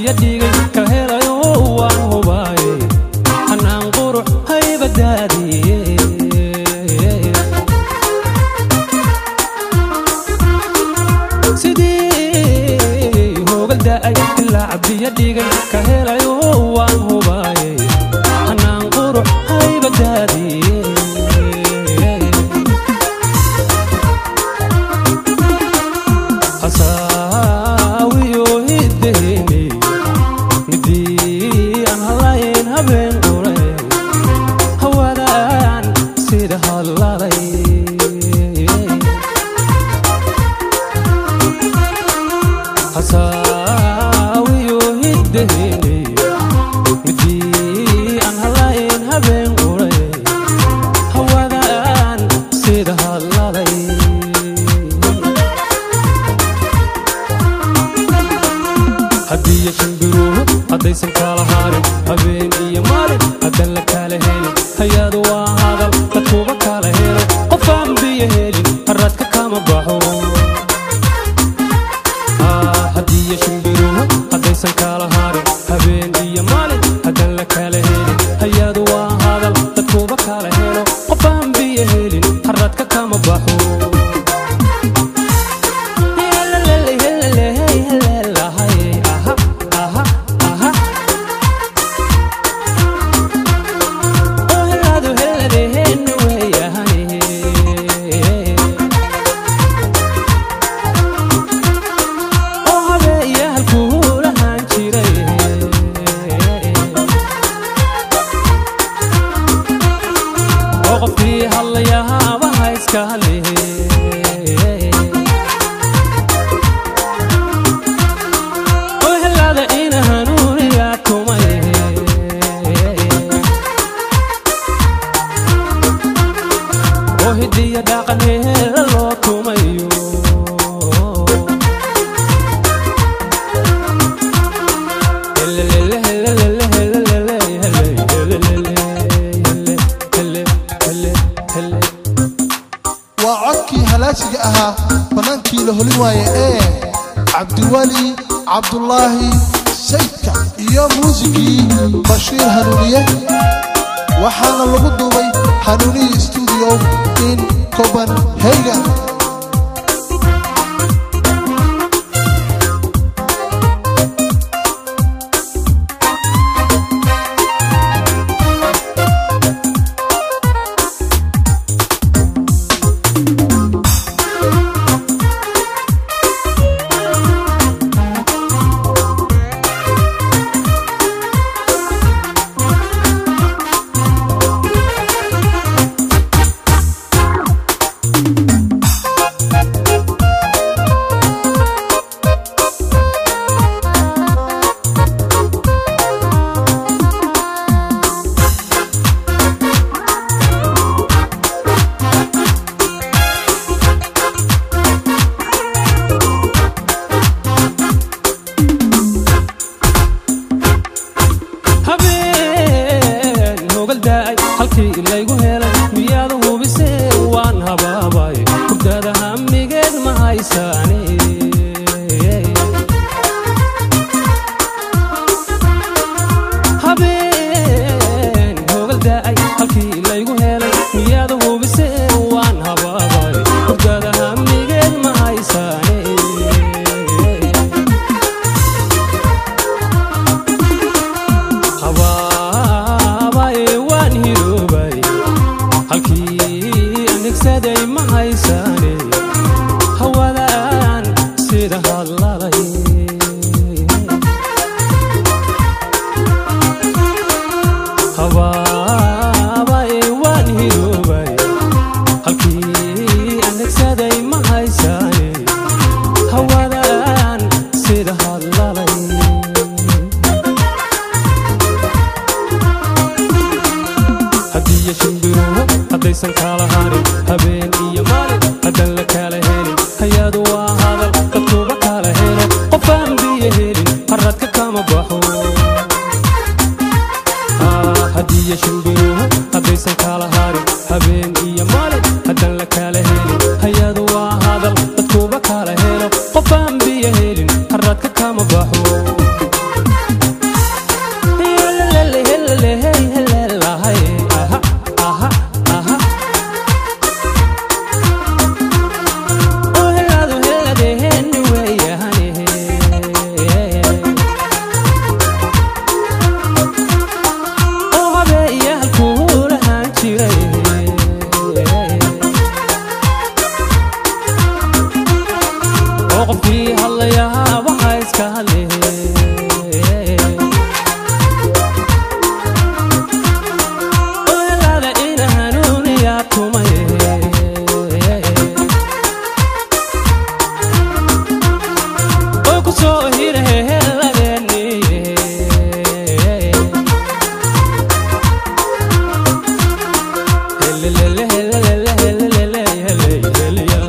biyo dhigay ka helayo waan hubaaye hanaan qurux haybadaadiye sidii hoogal da'ay ilaa biyo dhigay ka helayo waan hubaaye hanaan qurux haybadaadiye hasaawiyo hiddeeni midii aan halayn habeen qure hawadaan sida hadlalay hasaawiyo hiddeeni midii aan halayn habeen qure hawadaan sida hadlalay haddiiyo shimbiruhu haddaysan kala harin habeen iyo maalin haddan la kala helin hay-adu waa hadal dadkuba kala helo qofaan biyo helin haradka kama baxo Ah, haddiiyo shimbiruhu haddaysan kala harin habeen iyo maalin haddan la kala helin hay-adu waa hadal dadkuba kala helo qofaan biyo helin haradka kama baxo qofkii hadlayaaba ha iska hadlihe oo helaada ina hanuuniga tumay oo hidiya dhaqan heela loo tumayo Helelele, helelele, helelele, helelele, helelele, helelele, helelele. waa codkii halaasiga ahaa bannaankii la holi waaye ee cabdiweli cabdulaahi sayidka iyo muusigii bashiir hanuuniye waxaana lagu duubay hanuuniyi stuudio in copenhagen habeen hogal daa'ay halkii laygu helay miyaada hubisee waan habaabay hurdada hamigeed ma haysaane habeen hogal daa'ay halkii laygu helay miyaada hubisee waan habaabay hurdada hamigeed ma haysaane habaabay waan hiroobay halkii anigsaday ma haysaane hawadaan sida hadlalay habaabay waan hiroobay halkii anigsaday ma haysaane hawadaan sida hadlalay haddiiyo shimbiruhu haddaysan kala harin habeen iyo maalin haddan la kala helin hay-adu waa hadal dadkuba kala helo qofaan biyo helin haradka kama baxo Ah, haddiiyo shimbiruhu haddaysan kala harin habeen iyo maalin haddan la kala helin hay-adu waa hadal dadkuba kala helo qofaan biyo helin haradka kama baxo halya